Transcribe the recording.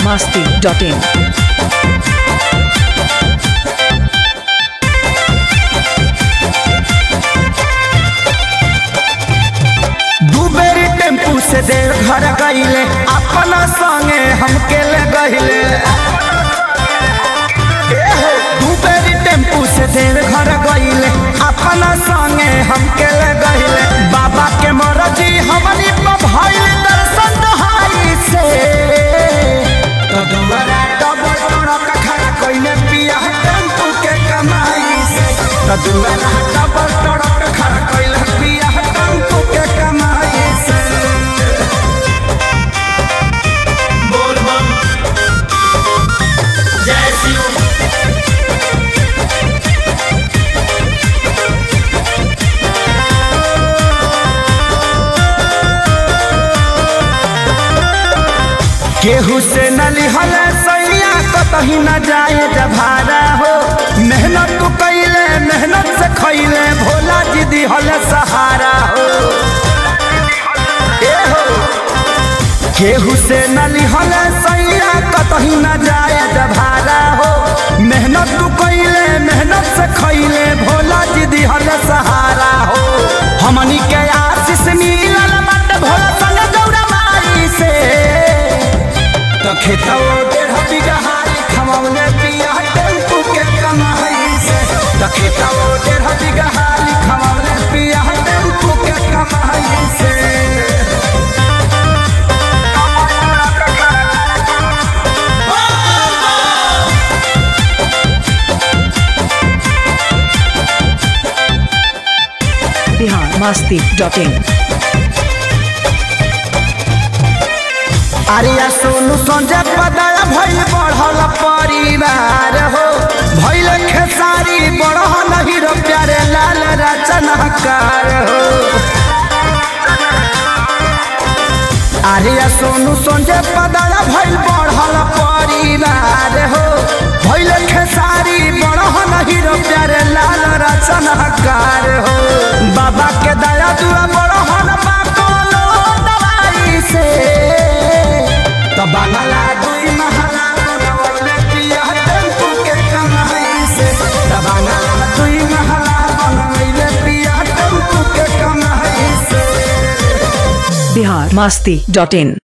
masti.in. दू बेरी tempo से देव घर गईले अपना संगे हमके ले गईले दू बेरी टेम्पू से देव घर गईले अपना संगे हमके ले गईले बाबा के मरजी हमनी पर भइल दर्शन दहाई से तो दुआरा डबल टोरक खड़ा कइले पिया टेम्पू के कमाई से तो दुआरा डबल टोरक खड़ा कइले पिया टेम्पू के कमाई से बोल बम जय शिव केहू से न लिहल सैया कतही न जाए जभारा हो मेहनत तू कैले मेहनत से खैले भोला जी दिहल सहारा हो ए हो केहू से न लिहल सैया कतही न जाए जभारा हो मेहनत तू कैले मेहनत से खैले भोला जी दिहल सहारा हो हमनी के आशीष मिलल मत भोला संग गौरा माई से तो खेतौ डेढ़ बीघा हारी खमौले पिया टेम्पू के कमाई से तो खेतौ डेढ़ बीघा हारी खमौले पिया टेम्पू के कमाई से Bihar masti.in. अरिया सोनू संजय पदया भइल बढ़ल परिवार हो भइल खेसारी बढ़ल हीरो प्यारे लाल रचनाकार हो आर्या सोनू संजय पदया भइल बढ़ल परिवार हो भइल खेसारी बढ़ल हीरो प्यारे लाल रचनाकार हो बाबा के दया दुआ बढ़ल बा कोनो दवाई से तो बांगला दुई महला बनवले पिया टेम्पू के कमाई से तो बांगला दुई महला बनवले पिया टेम्पू के कमाई से Bihar masti.in.